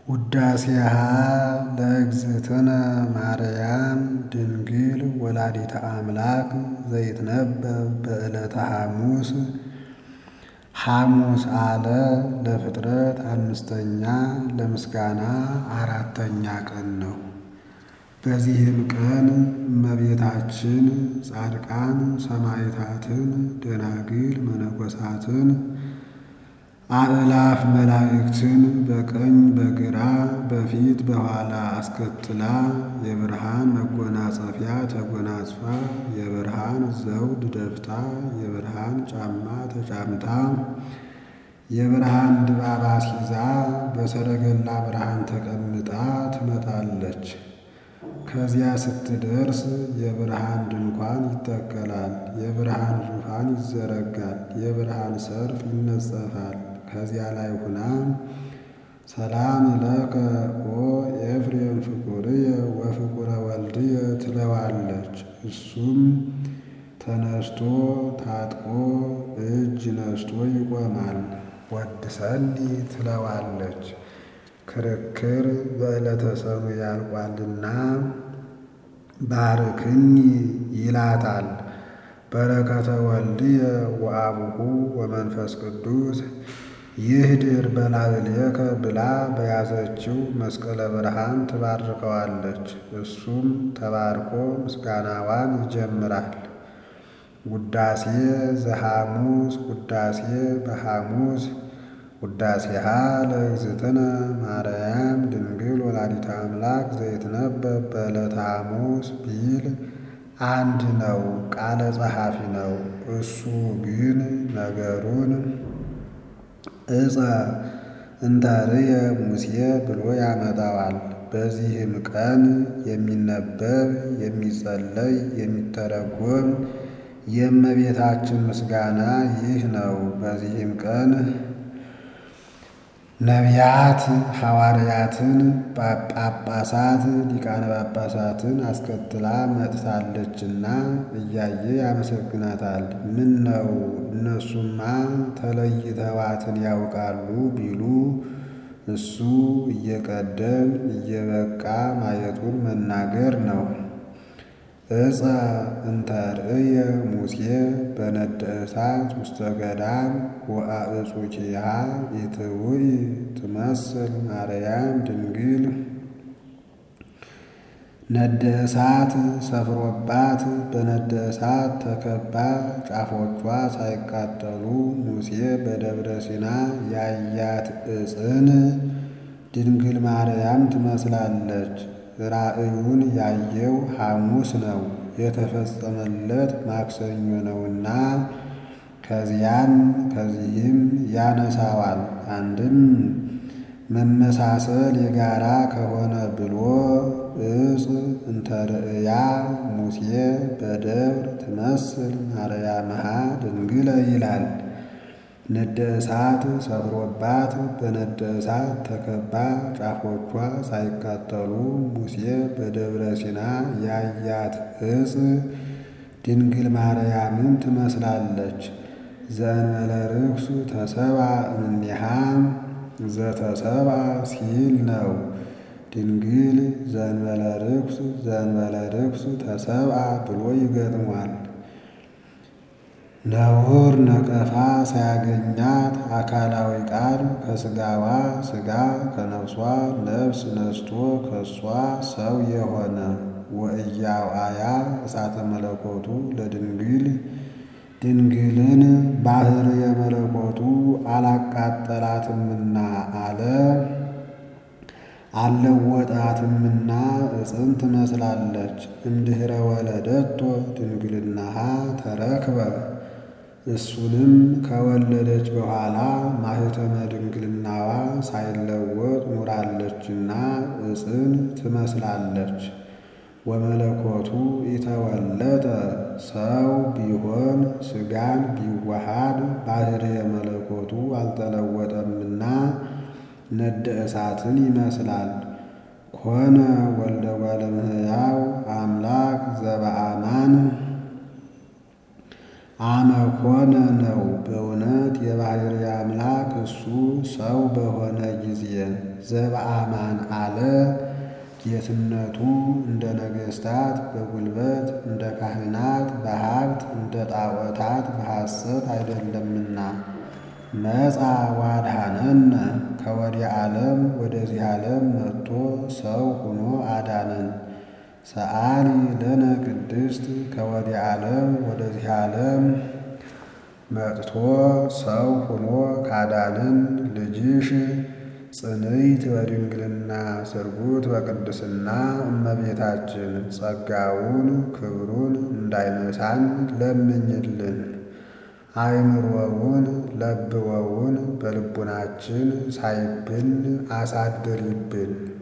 ውዳሴሃ ለእግዝእትነ ማርያም ድንግል ወላዲተ አምላክ ዘይትነበብ በዕለተ ሐሙስ ሐሙስ አለ ለፍጥረት አምስተኛ ለምስጋና አራተኛ ቀን ነው። በዚህም ቀን እመቤታችን ጻድቃን ሰማዕታትን፣ ደናግል መነኮሳትን፣ አእላፍ መላእክትን በቀኝ በግራ በፊት በኋላ አስከትላ የብርሃን መጎናጸፊያ ተጎናጽፋ የብርሃን ዘውድ ደፍታ የብርሃን ጫማ ተጫምታ የብርሃን ድባብ አስይዛ በሰረገላ ብርሃን ተቀምጣ ትመጣለች። ከዚያ ስትደርስ የብርሃን ድንኳን ይተከላል፣ የብርሃን ዙፋን ይዘረጋል፣ የብርሃን ሰርፍ ይነጸፋል። ከዚያ ላይ ሁና ሰላም ለከ ኦ ኤፍሬም ፍቁርየ ወፍቁረ ወልድየ ትለዋለች። እሱም ተነስቶ ታጥቆ እጅ ነስቶ ይቆማል። ወድሰኒ ትለዋለች። ክርክር በዕለተ ሰኑይ ያልቋልና ባርክኒ ይላታል። በረከተ ወልድየ ወአቡሁ ወመንፈስ ቅዱስ ይህድር በላዕሌከ ብላ በያዘችው መስቀለ ብርሃን ትባርከዋለች። እሱም ተባርኮ ምስጋናዋን ይጀምራል። ውዳሴ ዘሐሙስ ውዳሴ በሐሙስ ውዳሴሃ ለእግዝእትነ ማርያም ድንግል ወላዲተ አምላክ ዘይትነበብ በዕለተ ሐሙስ ቢል አንድ ነው፣ ቃለ ጸሐፊ ነው። እሱ ግን ነገሩን ዕፀ እንተርየ ሙሴ ብሎ ያመጣዋል። በዚህም ቀን የሚነበብ የሚጸለይ የሚተረጎም የእመቤታችን ምስጋና ይህ ነው። በዚህም ቀን ነቢያት ሐዋርያትን፣ ጳጳሳት፣ ሊቃነ ጳጳሳትን አስከትላ መጥታለችና እያየ ያመሰግናታል። ምን ነው እነሱማ ተለይተዋትን ያውቃሉ ቢሉ እሱ እየቀደም እየበቃ ማየቱን መናገር ነው። ዕፀ እንተርእየ ሙሴ በነደ እሳት ውስተ ገዳም ወአዕጹኪሃ ኢትውይ ትመስል ማርያም ድንግል ነደ እሳት ሰፍሮባት በነደ እሳት ተከባ ጫፎቿ ሳይቃጠሉ ሙሴ በደብረ ሲና ያያት ዕፅን ድንግል ማርያም ትመስላለች። ራእዩን ያየው ሐሙስ ነው፣ የተፈጸመለት ማክሰኞ ነውና ከዚያም ከዚህም ያነሳዋል። አንድም መመሳሰል የጋራ ከሆነ ብሎ ዕፅ እንተርእያ ሙሴ በደብር ትመስል ማርያምሃ ድንግለ ይላል። ነደ እሳት ሰፍሮባት በነደ እሳት ተከባ ጫፎቿ ሳይቃጠሉ ሙሴ በደብረ ሲና ያያት ዕፅ ድንግል ማርያምን ትመስላለች። ዘእንበለ ርኩስ ተሰባ እምኔሃ ዘተሰባ ሲል ነው። ድንግል ዘእንበለ ርኩስ ዘእንበለ ርኩስ ተሰብአ ብሎ ይገጥሟል። ነውር ነቀፋ ሳያገኛት አካላዊ ቃል ከሥጋዋ ሥጋ ከነፍሷ ነፍስ ነስቶ ከሷ ሰው የሆነ ወእያውአያ እሳተ መለኮቱ ለድንግል ድንግልን ባህር የመለኮቱ አላቃጠላትምና አለ አልለወጣትምና ዕፅን ትመስላለች። እምድኅረ ወለደቶ ድንግልናሃ ተረክበ እሱንም ከወለደች በኋላ ማኅተመ ድንግልናዋ ሳይለወጥ ኑራለችና ዕፅን ትመስላለች። ወመለኮቱ ኢተወለጠ ሰው ቢሆን ሥጋን ቢዋሃድ ባሕርየ መለኮቱ አልተለወጠምና ነደ እሳትን ይመስላል። ኮነ ወልደ እጓለ እመሕያው አምላክ ዘበአማን አመኮነ ነው በእውነት የባሕርይ አምላክ እሱ ሰው በሆነ ጊዜ ዘበአማን አለ ጌትነቱ እንደ ነገሥታት በጉልበት እንደ ካህናት በሀብት እንደ ጣዖታት በሐሰት አይደለምና መጻ ዋድኀነነ ከወዲህ ዓለም ወደዚህ ዓለም መጥቶ ሰው ሆኖ አዳነን። ሰአሊ ለነ ቅድስት ከወዲህ ዓለም ወደዚህ ዓለም መጥቶ ሰው ሆኖ ካዳነን ልጅሽ ጽንዕት በድንግልና ስርጉት በቅድስና እመቤታችን ጸጋውን ክብሩን እንዳይነሳን ለምኝልን። አእምሮውን ለብወውን በልቡናችን ሳይብን አሳድሪብን።